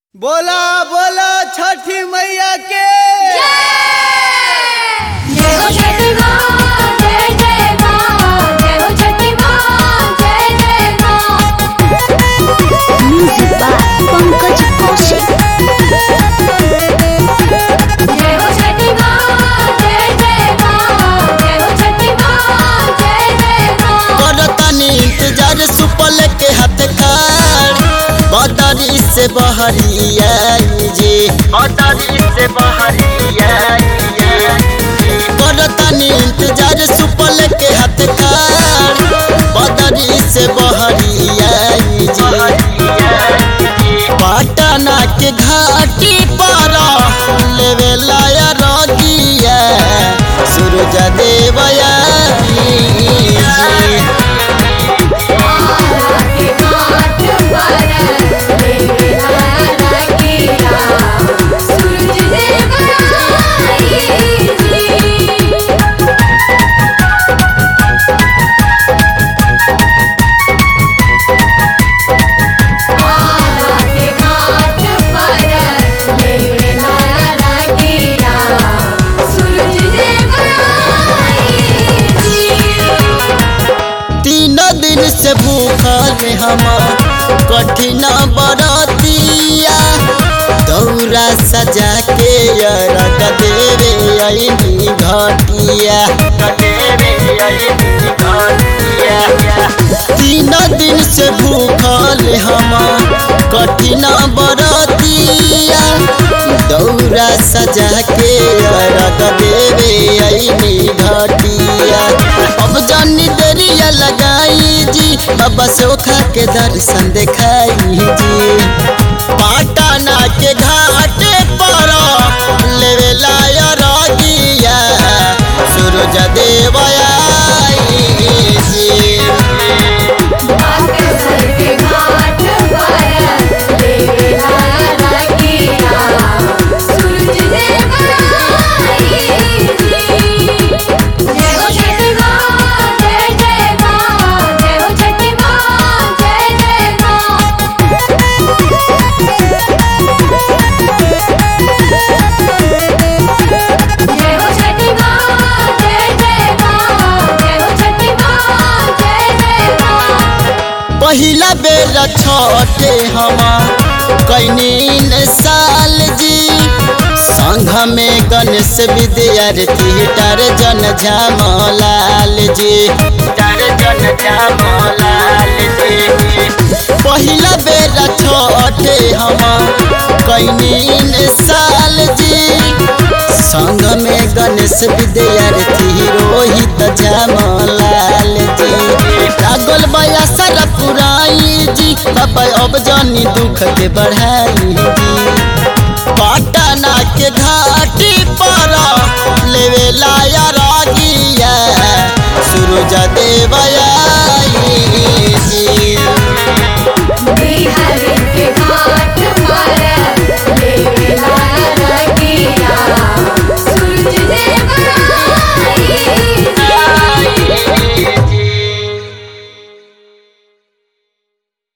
बोला बोला छठी मैया के जय हो छठी माँ जय जय माँ जय हो छठी माँ जय जय माँ Music by Pankaj Kaushik. जय हो छठी माँ जय जय माँ जय हो छठी माँ जय जय माँ करतानी इंतजार सुपल के हाथ कार बदरी से बहरिया जी बदरी से बहरिया करतानी इंतजार सुपल के हाथ कार बदरी से बहरिया जी पटना के घाटी पर लेवे लाया रगिया सूरज देवया जी के घाट पर मेरे लाला कीरा सूरज देव आई जी के घाट पर मेरे लाला कीरा सूरज देव आई जी तीन दिन से भूखल हम कठिन बरतिया दौरा सजा के अरग देवे अइनी घटिया तीन दिन से भूखल हम कठिन बरतिया दौरा सजा के अरग देवे अइनी घटिया अब जानी देरिया लगाई जी बाबा सोखा के दर्शन दिखाई जी पाटना के घाट पर लेवे लाया रगिया सूरज देवया जी बागेश्वर के घाट पर मेरे लाला कीरा सूरज देव आई जी जय हो छठी माँ जय जय माँ जय हो छठी माँ जय जय माँ जय हो छठी माँ जय जय माँ जय हो छठी माँ जय जय माँ पहिला बेर छठे हम कैनीन साल जी संघ में गणेश विद्यार्थी टारजन झामलाल जी टारजन झामलाल जी पहिला बेर छठे हम कैनीन साल जी संग में गणेश विद्यार्थी रोहित झामलाल जी लागल बया सारा पुराई जी बाबा अब जानी दुख के बढ़ाई जी पटना के घाटी पर लेवे लाया